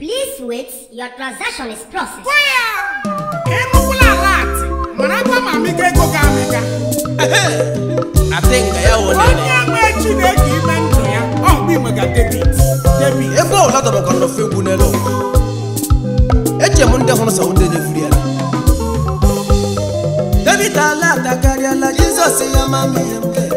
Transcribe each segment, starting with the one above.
Please wait, your transaction is processed. ịnụkwula alat marakwa ma amịga ego ga amịga atenga ya wonene onye nwe chineke ime ndụ ya ọ bụ inwega debit debit ebe ọla dọbakọrọ n'ofe egwu n'elu ụwa eche m ndị hụrụ sọ ndị na-efuri ala david ala atakarịala jizọs ya ma m ihe m ga-eme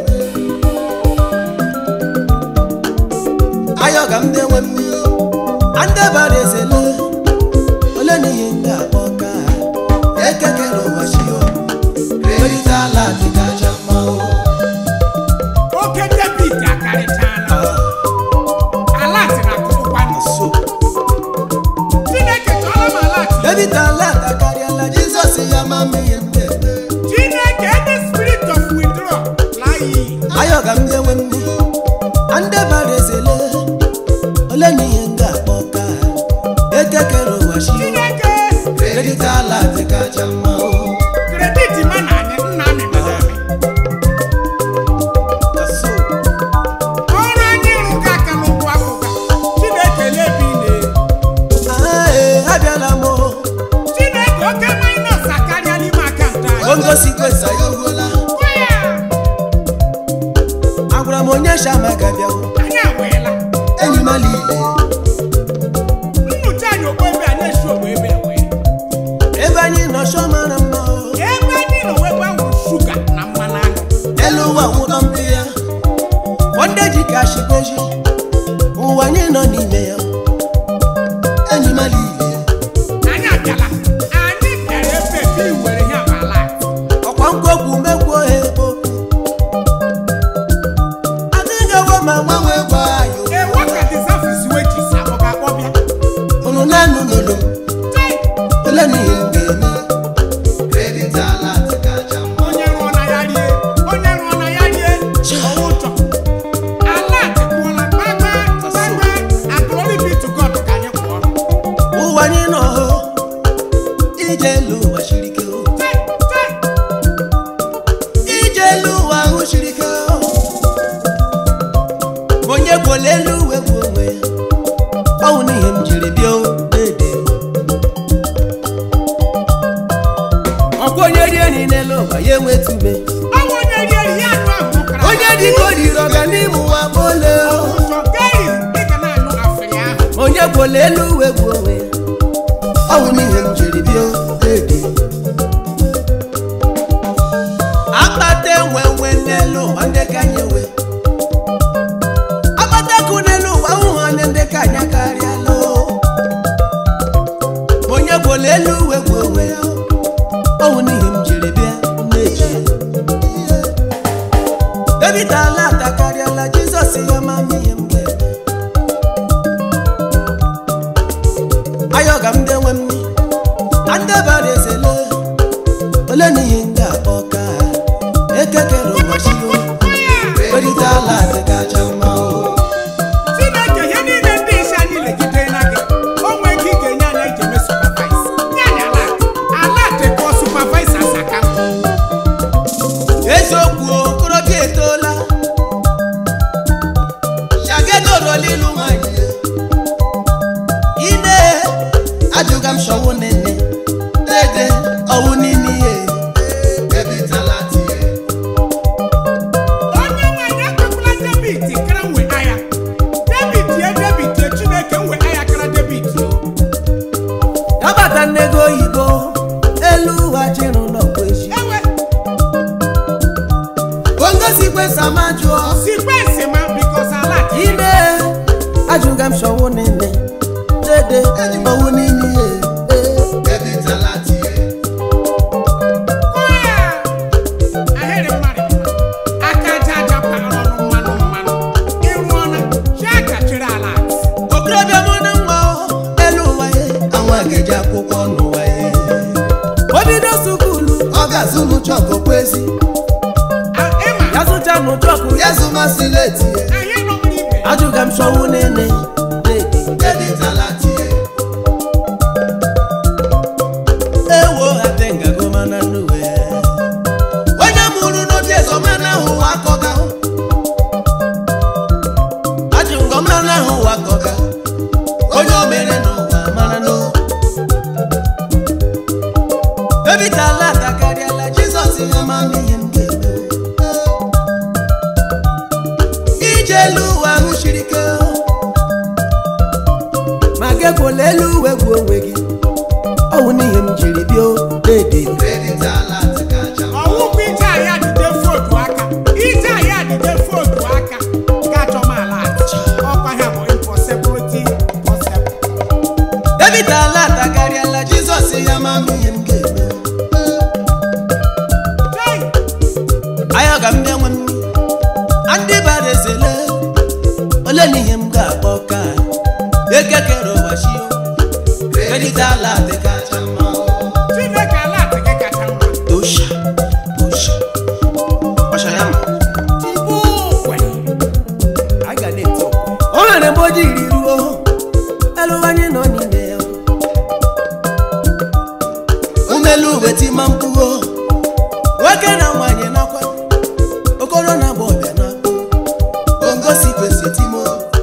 ayọga m na-enwe mmiri andebara ezele ole na ihe m ga-akpọ ka ekekere ụwa chio david ala dịgaja mma o. oke debit akarịchala alat na-akụkwa so chineke chọrọ m alat david ala atakarịala jizọs ya ma m ihe m ga-eme chineke any spirit of withdraw laa ya iyi ayọga m ndị nwe ndị ndị bara ezele ole na ihe m ga-akpọ ka ekekere ụwa shi chineke kredit ala dịkacha mma o. kredit ma na anyị nna amị mere amị So, ọrụ anyị rụga aka n'ụkwụ akụga chineke lebi na ah, eh, abịala m o. chineke oke minus akarịa n'ime akaụntụ anyị ongosi kwesa ya ogwola Gwa ya, agwara m onye shama ga-abịa o. anyị agbeela enyi m ala ile nnụcha anyị ogbo ebe anyị esi ogbo ebe ewe ebe anyị nọ shọ mara mma o. ebe anyị nọ wee gbanwere shuga na mmanụ aṅụ elu ụwa nwụdọ mpi ya ndị ji ka shikweji ụwa anyị nọ n'ime ya enyi m ala ile anyị abịala anyị bịara ebe ebe i were ihe abala ọkwa nkwokwu mekwuo ha ebo adịghị ewe ma gbanwee gwa ayo ewe ka dizafis wejis abụ ga akpọbịa unu na-anụ n'olu m ole na ihe m ga-eme kredit ala kacha mma onye rụọ na ya rie onye rụọ na ya rie ọwụ ụjọ ala atịkwụọla gbagba gbagba aglory be to god ka anyị kwụọ ụwa anyị nọ hụ ije elu ụwa siri ike o. ije elu ụwa ahụ siri ike o. onye gwole elu uwe bụ onwe ya ọwụ n'ihe m jiri bịa o, dede ọkwa onye rie nri n'elu ụwa ya enwetube ọnwụ onye rie ihe anụ ahụ ọkara onye dịka o riri ọganihu ụwa bole o. ụjọ gari dịka na-anụ afịrị ahụ onye gwole elu uwe bụ onwe ya ọwụ n'ihe m jiri bịa o, dede akpata enwe nwe n'elu ụwa ndị ka anyị nwe akpata kụ n'elu ụwa ụhụ onye ndị ka anyị karịala o. onye gwole elu uwe bụ onwe ya ọwụ n'ihe m jiri bịa na-eji david ala atakarịala jizọs ya ma m ihe m ga-eme ayọga m ndị nwe m andebara ezele ole na ihe m ga-akpọ ka ekekere ụbọchị o kperịta ala dịgacha mma o chineke ihe niile ndị isi anyị legide na gị o nwee ike ị ga-enye anyị eji eme supervise nye anyị alat alat kpọọ supervisors aka eziokwu o, okorobịa etoola shagedorolilu nwanyị ine ajụga m shọwụ nene dede ọwụ n'ime ihe ebitala tie onye nwanyị ekwekwala debit kara nwe aya debit ye debit ye chineke nwe aya kara debit o yabata nnego oyibo elu ụwa chịrụ n'ọkwa echi ewe ongosi kwesa ma jụọ sequence ma bikos alat ine ajụga m shọwụ nene dede ọwụ n'ime ihe ebitala tie kọọ ya ahịrị mmadụ aka aja aja para ọnụ mmanụ mmanụ ịrụọna chi aka chịrị alat okorobịa mụ na nwa o, elu ụwa ya anwa ga-eji akwụkwọ n'ụwa ya o bido sukulu ọ ga-azụ n'ụchọkụ kwezi ịma ya zụcha n'ụchọkụ ya zụmasị leti anyị nọ n'ibe ajụga m shọwụ nene ewo atengagomana nnuwe onye mụrụ n'obi ezomana ahụ ụwa akọga ajụ ngọmana ahụ ụwa akọga onye o mere n'ụwa nwoke kwụla elu uwe gbuo onwe gị ọ bụ n'ihi m jiri bịa dedi ọwụkwa ije ahịa dide footu aka ije ahịa dide footu aka ga-achọ m ala ọkwa ha bụ impossibility possible david ala atakarịala jizọs ya ma m ihe m ga-eme Jai! anya ga m bịa nwe m ndị bara ezele ole na ihe m ga-akpọ ka ekekere ụwa chio david ala adịkacha mma chineke ala atị gị kacha mma tosha tosha ọsha ya ma tupu ukwe anyị ga na-eti okwe. o nwere mgbe o jiri ruo elu anyị nọ n'ime ya umelu uwe tima mkpugho nwoke na nwanyị nakwa okoro na agba ọbịa na ongosi kwesị timo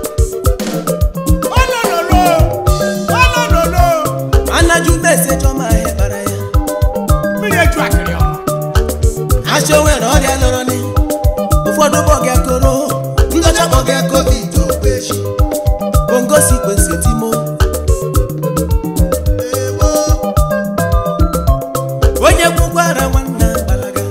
olololo olololo anaju mese chọma ahịa bara ya mmiri eju akịrị ọma achọ nwere ọrịa lụrụ ni ụfọdụ bọga koro ndọcha bọga covid okpechi ongosi kwesị timo onye gwụkwara nwanne agbalaga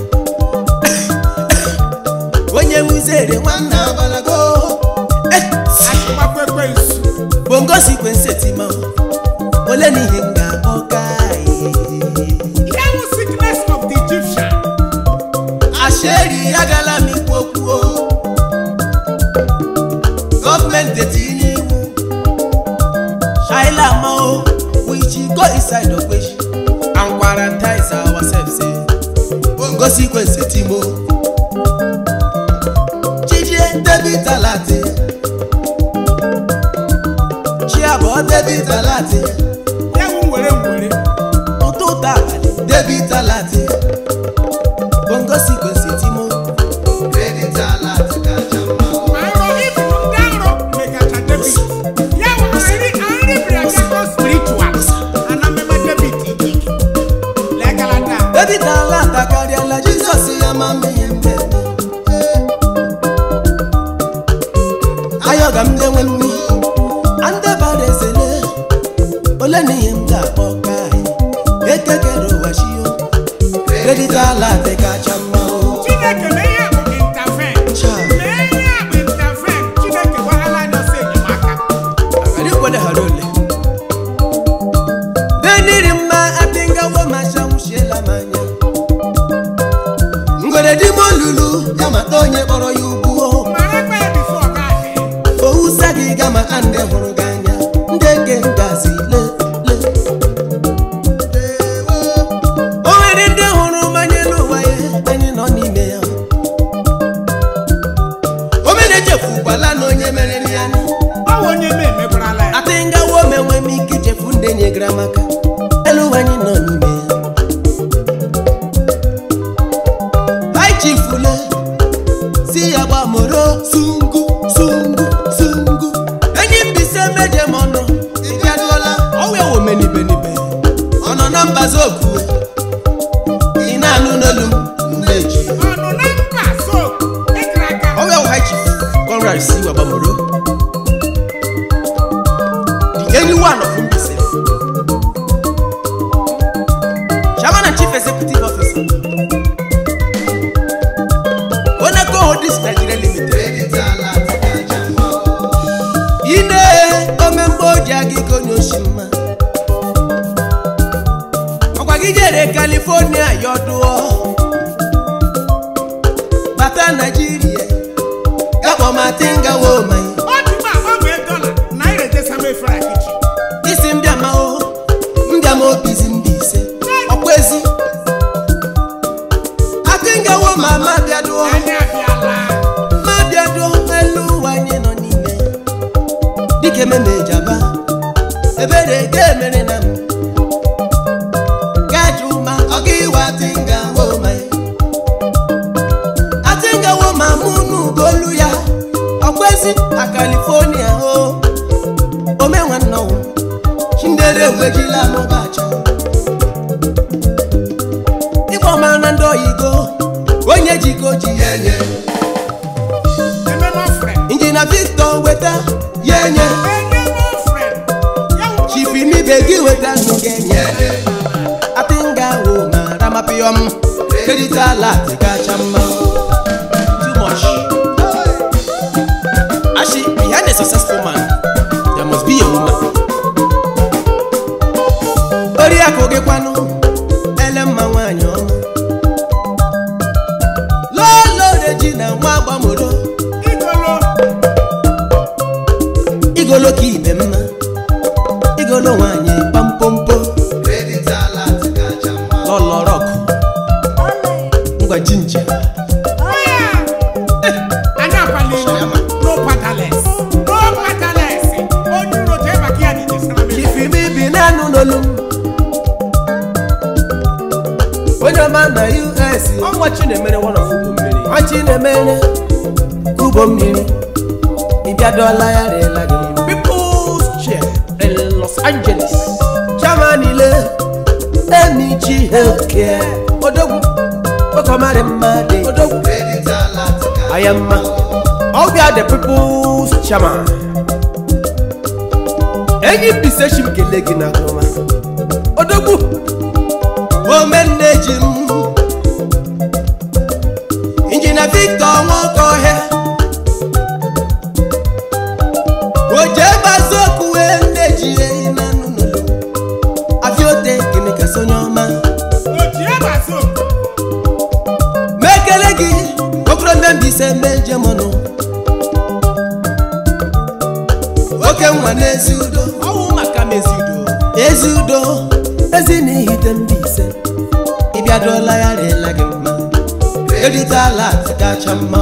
onye wuzere nwanne agbalaga achịgbakwa ekwensu bongosi kwesị timo ole na ihe m ga-akpọ ka ihe wụ sickness of the Egyptian asheri agala m ikwu okwu o. gọọmenti etinye iwu shaila mao we should go inside okpeshi and quarantine ourselves say bongosi kwesị timo chijie david alati chiabọ david alati ya wụ nwere nwere ụtụtụ abalị david alati bongosi kwesị timo ma nrọ ibu ndị nrọ megacha David ya wụ nri nri bịara spiritual ana mmemme David ikike legalata David ala atakarịala Jizọs ya ma mmehie mmemme ayọga m na-enwe mmi ndị bara ezele ole na ihe m ga-akpọ ka anyị ekekere ụwa chio David ala adịkacha mma o. Chineke na ihe bụ intervene Cha. na ihe bụ intervene Chineke gwarala anyị ọsọ enyemaka Agadi kwele hara ole beniri mma adịngawo masha nwụchiela m anya ngwere di m olulu ya mata onye kpọrọ ya ugwu o mara ekpe ya bifo ọ gaghị owusa gị ga maka ndị hụrụ gị anya ndị eke ngazi le le o nwere ndị hụrụ mmanya n'ụwa ya anyị nọ n'ime ya o mere echefukwala na onye mere ya nụ. ọ bụ onye me emegbarala ya ati ngawo menwe m ike ichefu ndị nyegara maka elu ụwa anyị nọ n'ime ya Hai chifule si ya gbamoro sungu sungu sungu enyi mbise meje m ọnụ ịbịaduola ọwịa womenibenibe ọ nọ na mbazi okue ị na-anụ n'olu m mmeji ọnụ na mba so ịkara aka ọwịa wụ hai chief conrad si wa gbamoro the only one of mbise chairman and chief executive officer onaco holdings nigeria limited ine omemgbe oji aga ike onye oshi mma ọkwa gị jere california yọdụọ bata naijiria gakpọmatingawo mai ọ dị mma agbanwee dọla naira ejesa mefere akichi isi mbịama o mbịama obizi mba ise ọkwa ezi atingawo ma ma bịaduo anyị abịala ma bịaduo elu ụwa anyị nọ n'ime dịka ememe ejaba ebere ga emere na m gaju ma ọ ga iwe atingawo ma atingawo ma mụ n'ugolu ya ọkwa ezi na california o omenwe nnọwụ chindere wejila mụbacha ịkpọ mara na ndị oyigo onye jiko ji ya enye ememe ofre injina victor weta ya enye ememe ofre ya wụ nke gị weta ndụ ga-enye atinga wo na ramapịọm kredit alat kacha mma too much actually behind a successful man there must be a woman oriakụ gị kwanụ ele mma nwaanyị ọma lọlọre ji na nwa agbamoro igolo igolo ka ibe mma igolo nwaanyị kpampompo lọlọrọkụ ngwa jinja anyị akwalila no paddlers no paddlers onye uro jee maka ya n'ije sara mmiri ifimi bi n'anụ n'olu m onye ọma na us ọnwa chinemere wọnọfụgo mmiri nwa chinemere kubo mmiri ịbịadọla ya rela gị peoples chair in los angeles chairman ile emichi healthcare odogwu okomari mmadụ odogwu aya mma ọbịa the peoples chairman enyi mbise shi m kelee gị na ọma odogwu omenne ji m injinia victor nwoke ọhịa oje gbazokwu wee nne ji ehi na nnụnụ afiote gịnị ka sonye ọma oji abaso mekele gị okoro mbe mbise meje mọnụ oke nwa n'ezi udo ọwụ maka mezi udo ezi udo ezi na ihite mbise ịbịadola ya rela gị mma edita alat kacha mma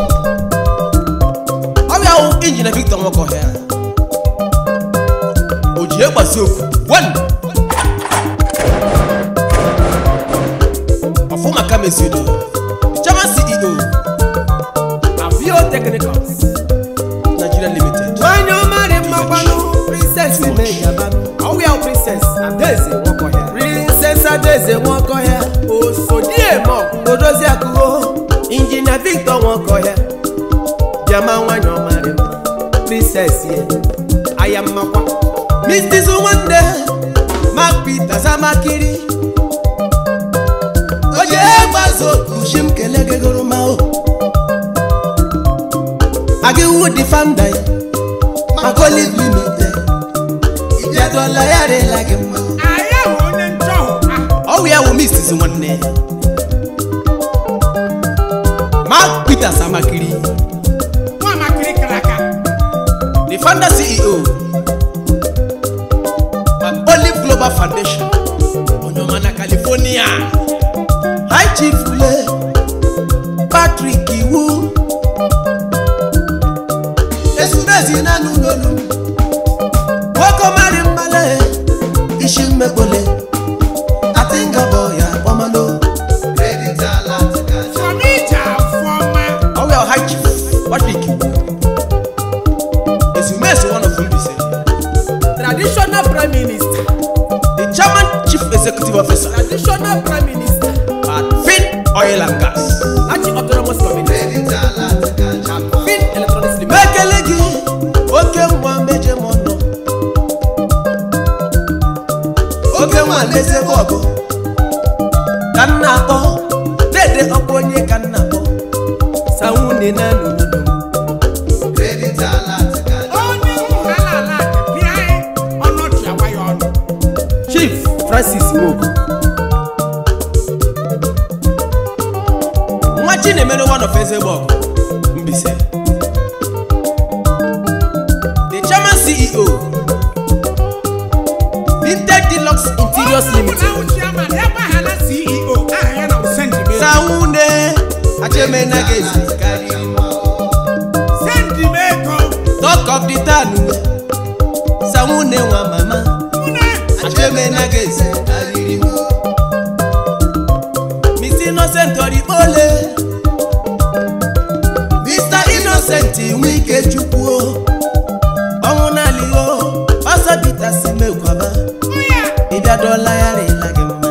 ọbịa wụ injinia victor nwokohịa o ji egbasi okwu one ọfụ maka mezi udo chairman ceo avio technicals nigeria limited nwanyị ọmarị mmakwanụ princess imejabanụ ọwịa princess adaeze nwokohịa princess adaeze nwokohịa osodiemo odozi akụgo injinia victor nwokohịa bịama nwanyị ọmarị mma princess ye aya mmakwa mrs nwanne mark peters amakiri oje gbazo kushi m kele gị gụrụ ma o agịwu dị fanda ya makoli limited ịbịadola ya rela gị mma anyị ahụ onye nchọhụ ah ọwụ ya wụ mrs nwanne mark peters amakiri nwa makiri kara aka the founder ceo ma olive global foundation onyoma na california high chief ule patrick iwu ezumezi nanụ n'olu nwoke mari mmale isi mmekpole atingabọ ya kpọmalo from ije afọma ọwịa high chief patrick iwu ezumezi one of mbise traditional prime minister the chairman chief executive officer traditional prime minister at fin oil and gas achi autonomous community fin electronics limited. mekele gị oke nwa meje m ọnụ oke nwa lezebe ọgụ ka m na-akpọ na-ede ọkpọ onye ka m na-akpọ sawunde na n'obodo m onye ala ala bịa ọnọdụ awa ya ọnụ chief francis mogo nwa chinemere one of ezigbo ọgụ mbise the chairman ceo vintage deluxe interiors limited ahụ chairman ya gbaghara ceo aha ya na sendime sawunde achemenagezi sendimego talk of the town sawunde nwa mama nne achemenagezi aririwo miss innocent orikpole mr innocent nwike chukwuo ọnwụ n'aliho ọsọ peter si mekwaba ya ịbịadola ya rịla gị mma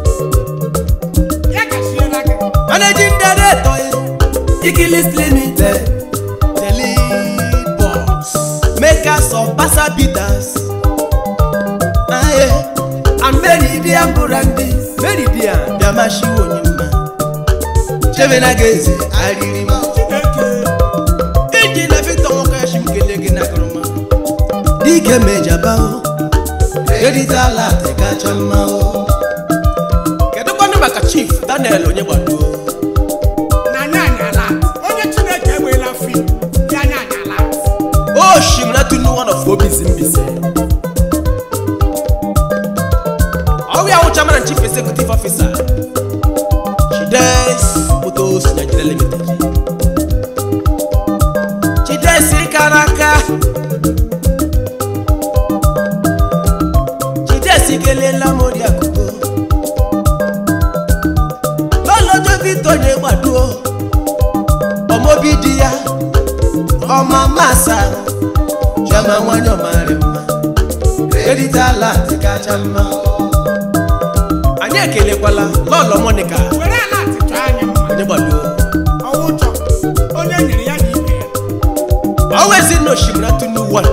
ya gachiela gị managing director ikilis limited the lead boss makers of basa bitters bịamashiwo onye mma chebe na ga-eze arịrị m Chineke iji na victor nwoke ya shi m kelee gị n'akụrụma dike mejaba o edita ala atị kacha mma o kedu kwanụ maka chief daniel onye gbaduo na anya anyala onye Chineke enweela fim ya anya anyala o shim na tunu one of obisi mbise ọwụ ya wụcha mana chief executive officer chides motos nigeria limited chides kara aka chides kelela mori akụkọ lọlọjọ victor onye gbaduo ọmọbi di ya ọma masa chioma nwanyị ọmarị mma edita ala dị kacha mma anyị ekelekwala lọlọ monica were ala atịtụ anya mma onye gbaduo ọwụ ụjọ onye nyere ya na ibe ya ọwezi na osimiri tunu wan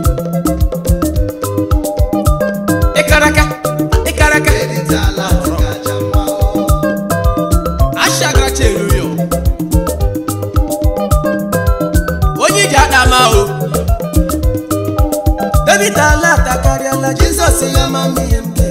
ịkaraka ịkaraka ashagaracha eru yo onye iji ada ama o david ala atakarịala jizọs ya ma mma ihe mbe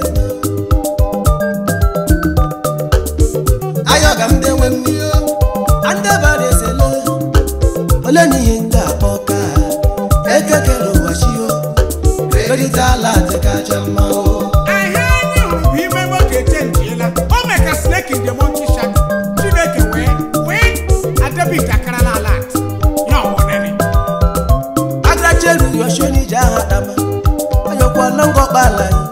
ayọga m dewe mmiri andebara ezele ole na ihe ndị akpọ ka ekekere ụwa chio erita ala dị kacha mma o ahịa anyị hụrụ bụ ime nwoke echenjiela o mee ka snake in the monkey shack Chineke wee wee adebit akarala ala atị ya ọwụnene agaracheru yosho n'ije aha dama onyekwala ngọkpala ya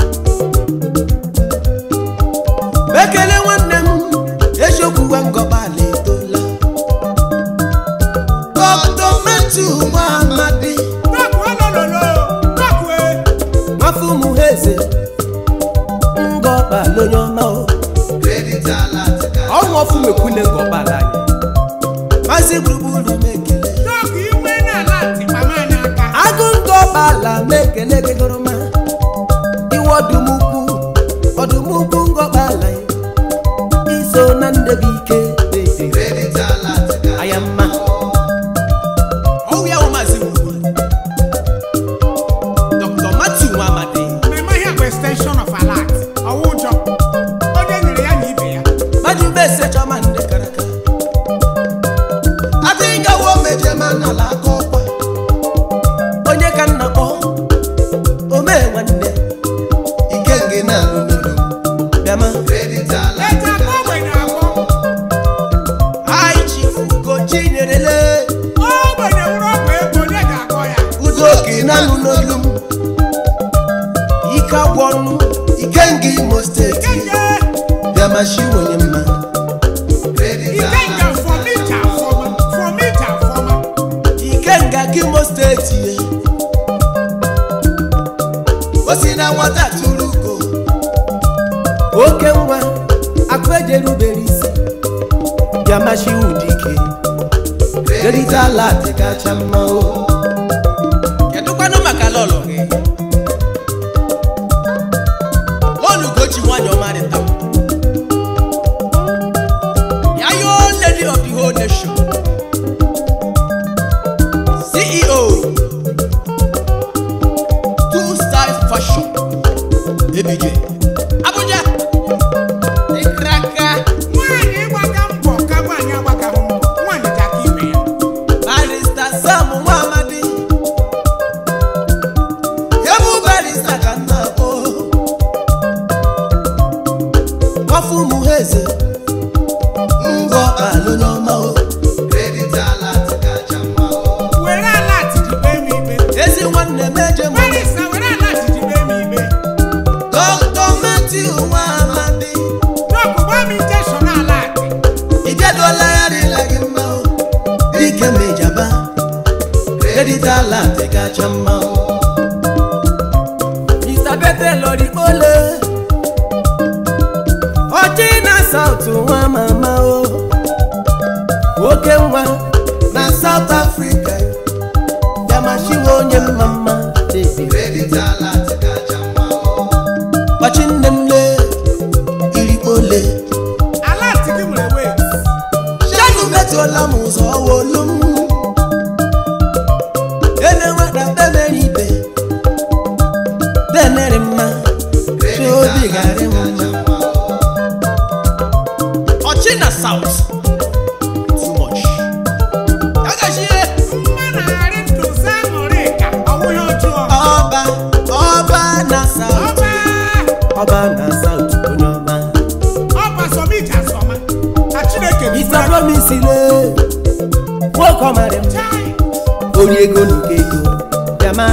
ekele nwanne m eziokwu ngọkpala etola dọkta metu nwaamadi Dọkụ olololo dọkụ e nwafọ ụmụ ha eze ngọkpala onye ọma o ọnwụ ọfụmekwune ngọkpala anyị maazị gburugburu m ekele dọkụ ime n'ala atị mama anyị aka agụ ngọkpala m ekele gị gụrụma iwe ọdụmukwu ọdụmukwu ngọkpala ya iso na ndebe ike aya mma ọwụ ya wụ maazị gburugburu dr matthew nwamadi mmemme ahịa bụ extension of ala atị ọwụ ụjọ onye nyere ya na ibe ya maju bese chọma ndị karaka adịghị gawo mejema n'ala aka ọkwa onye ka nna kpọ omee nwanne ike ngị na-alụ n'olu bịama eji akọ ogbenye agwọ anyị chifu ugochi nyerele ogbenye wụrụ ọgwụ ego onye ga-akọ ya udo oke na-alụ n'olu m ike agwọ ọnụ ike ngị imo steeti kenye bịamachi onye mma ikenga fọmija afọma fọmija afọma ike nga gị imo steeti ye o si na nwata tụrụ ugo oke nwa akụ ejerubere isi bịamachi ụdike derita ala dị kacha mma o kedụkwanụ maka lọlọ gị olugochi nwanyị ọmarịta ya yo lady of the whole nation ceo two style fashion ebije abuja ịkraka nwaanyị ịgbaga mbọ ka nwaanyị agbagaghị mbọ nwaanyị ji aka ibe ya barista sam nwamadi ebu barista ka nna akpọ nwafọ ụmụ ha eze ngọ alụnyọma o were ala atịjibe m ibe ezi nwanne m eje m barisa were ala atịjibe m ibe dọkịta ji garị m mma ọchị na south too much agachie mma na-arị ndụ za ṅụrị ka ọ bụghị ọjọọ ọba ọba na south ọba ọba na south onye ọma ọba sọmiji asọma ka chineke dị Mr. Promise le nwoke ọmarị m Chai, onye ego nke ego bịama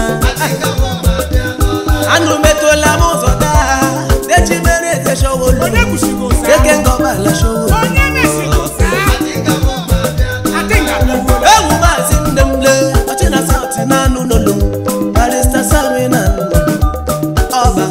anụ metụla m ụzọ taa dechi mere eze showolu onye kwuchigo ụsa eke ngọbala showolu onye mesigo ụsa adị ngabịagbuola ewu maazị nne m le ọchị na saut na anụ n'olu barista sami na anụ n'olu ọba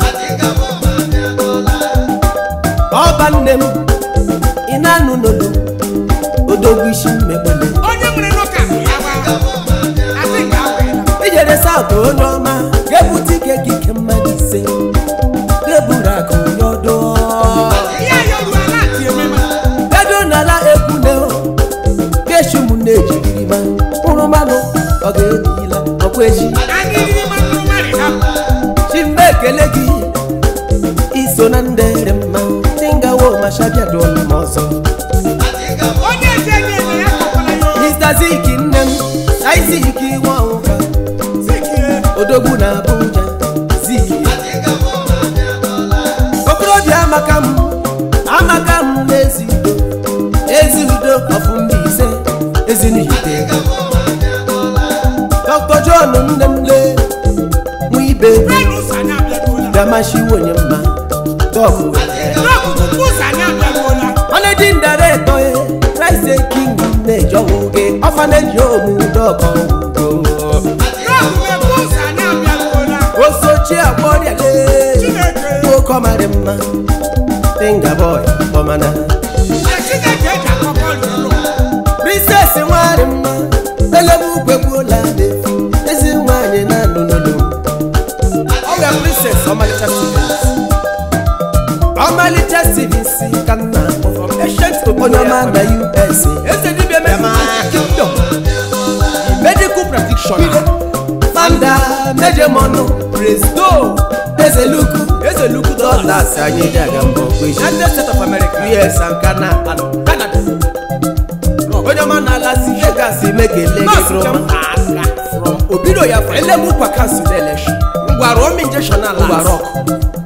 ọba nne m ị na-anụ n'olu odogwu isi mmegbele onye nwere n'ụka ya gba adị ngabịagbuola ijere saut onye ọma ga-ebute ike gị ike mmadụ ise ga-eburu akụ onye ọdụ ya yoruo ala ati ememe edo n'ala ekwune ga-eshi ụmụnne ejiriri ma mkpụrụ mmanụ ọ ga-ebila ọkwa echi anyị riri mmanụ mmadụ hapụ chimba ekele gị iso na ndị dị mma tingawo mashabiadụọla m ọzọ onye ji enye enye ya kpọkwara ya oyi mr zik nne m izik nwa ọnwụka zikie odogwu na abuja zik okorobịa amaka m amaka m n'ezi udo ezi udo ọfụ mba ise ezinihite dr john nne m lee nwa ibe brenu ụzọ anyị abịagbuola gamachiwo onye mma dọkụ n'ọkụkụ ụzọ anyị abịagbuola managing director ye christ king na-ejọwụ gị ọfaneji omu dọkọ ugo n'ọkụkụ ụzọ anyị abịagbuola osochi agbọrịale chineke nwoke ọmarị mma tinga boy ọmana na chineke eji akọkọ lụrụ princess nwanyị mma elebe ugwe gbuola n'efu ezi nwanyị na-anụ n'olu ọrịa princess ọmalịcha stevens ọmalịcha stevens ka nna from ancient onye ọma na us eze dibịa kingdom medical practitioner founder mejemọnụ presdo ezeluku ezeluku dollars anyị ji aga mbọ united states of america us and canada canada onye ọma na-alazi vegas mekele gị broma from obido ya from elemukwa kansụl election ngwara omi injection ala ngwara ọkụ